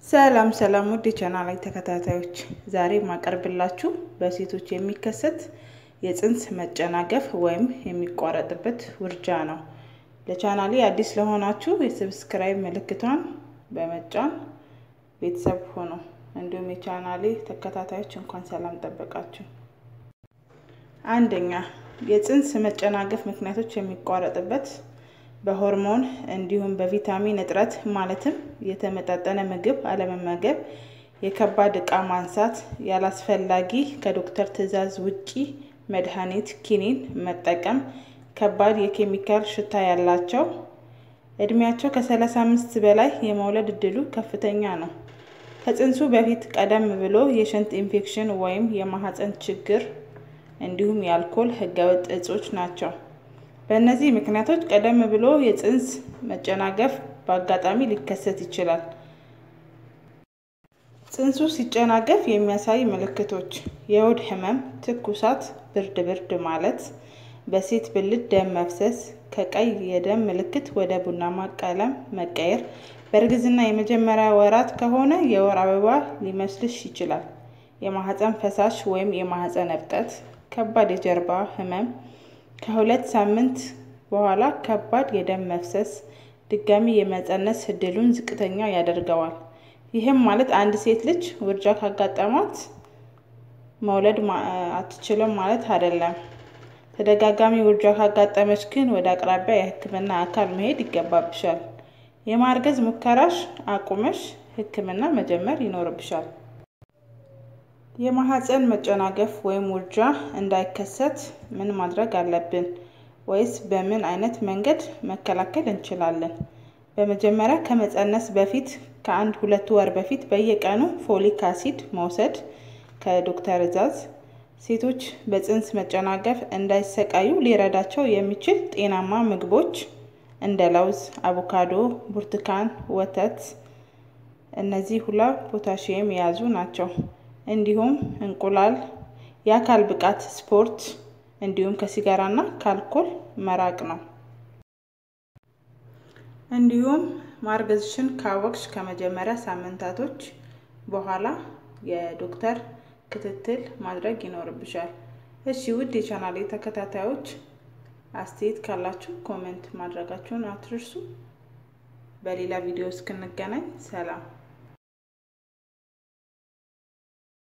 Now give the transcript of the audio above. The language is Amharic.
ሰላም ሰላም ውድ የቻናላይ ተከታታዮች፣ ዛሬ ማቀርብላችሁ በሴቶች የሚከሰት የፅንስ መጨናገፍ ወይም የሚቋረጥበት ውርጃ ነው። ለቻናሌ አዲስ ለሆናችሁ የሰብስክራይብ ምልክቷን በመጫን ቤተሰብ ሆኖ እንዲሁም የቻናሌ ተከታታዮች እንኳን ሰላም ጠበቃችሁ። አንደኛ የፅንስ መጨናገፍ ምክንያቶች የሚቋረጥበት በሆርሞን እንዲሁም በቪታሚን እጥረት ማለትም የተመጣጠነ ምግብ አለመመገብ፣ የከባድ ዕቃ ማንሳት፣ ያላስፈላጊ ከዶክተር ትዕዛዝ ውጪ መድኃኒት ኪኒን መጠቀም፣ ከባድ የኬሚካል ሽታ ያላቸው፣ እድሜያቸው ከ35 በላይ የመውለድ እድሉ ከፍተኛ ነው። ከፅንሱ በፊት ቀደም ብሎ የሽንት ኢንፌክሽን ወይም የማህፀን ችግር እንዲሁም የአልኮል ህገወጥ እጾች ናቸው። በእነዚህ ምክንያቶች ቀደም ብሎ የፅንስ መጨናገፍ በአጋጣሚ ሊከሰት ይችላል። ፅንሱ ሲጨናገፍ የሚያሳይ ምልክቶች የሆድ ህመም፣ ትኩሳት፣ ብርድ ብርድ ማለት፣ በሴት ብልት ደም መፍሰስ፣ ከቀይ የደም ምልክት ወደ ቡናማ ቀለም መቀየር፣ በእርግዝና የመጀመሪያ ወራት ከሆነ የወር አበባ ሊመስልሽ ይችላል። የማህፀን ፈሳሽ ወይም የማህፀን እብጠት፣ ከባድ የጀርባ ህመም ከሁለት ሳምንት በኋላ ከባድ የደም መፍሰስ ድጋሚ የመፀነስ እድሉን ዝቅተኛ ያደርገዋል። ይህም ማለት አንድ ሴት ልጅ ውርጃ ካጋጠማት መውለድ አትችልም ማለት አይደለም። ተደጋጋሚ ውርጃ ካጋጠመች ግን ወደ አቅራቢያ የሕክምና አካል መሄድ ይገባብሻል። የማርገዝ ሙከራሽ አቁመሽ ሕክምና መጀመር ይኖርብሻል። የማህፀን መጨናገፍ ወይም ውርጃ እንዳይከሰት ምን ማድረግ አለብን? ወይስ በምን አይነት መንገድ መከላከል እንችላለን? በመጀመሪያ ከመፀነስ በፊት ከአንድ ሁለት ወር በፊት በየቀኑ ፎሊክ አሲድ መውሰድ ከዶክተር እዛዝ። ሴቶች በፅንስ መጨናገፍ እንዳይሰቃዩ ሊረዳቸው የሚችል ጤናማ ምግቦች እንደ ለውዝ፣ አቮካዶ፣ ብርቱካን፣ ወተት እነዚህ ሁላ ፖታሺየም የያዙ ናቸው። እንዲሁም እንቁላል፣ የአካል ብቃት ስፖርት እንዲሁም ከሲጋራ እና ከአልኮል መራቅ ነው። እንዲሁም ማርገዝሽን ካወቅሽ ከመጀመሪያ ሳምንታቶች በኋላ የዶክተር ክትትል ማድረግ ይኖርብሻል። እሺ ውድ የቻናሌ ተከታታዮች አስተያየት ካላችሁ ኮሜንት ማድረጋችሁን አትርሱ። በሌላ ቪዲዮ እስክንገናኝ ሰላም።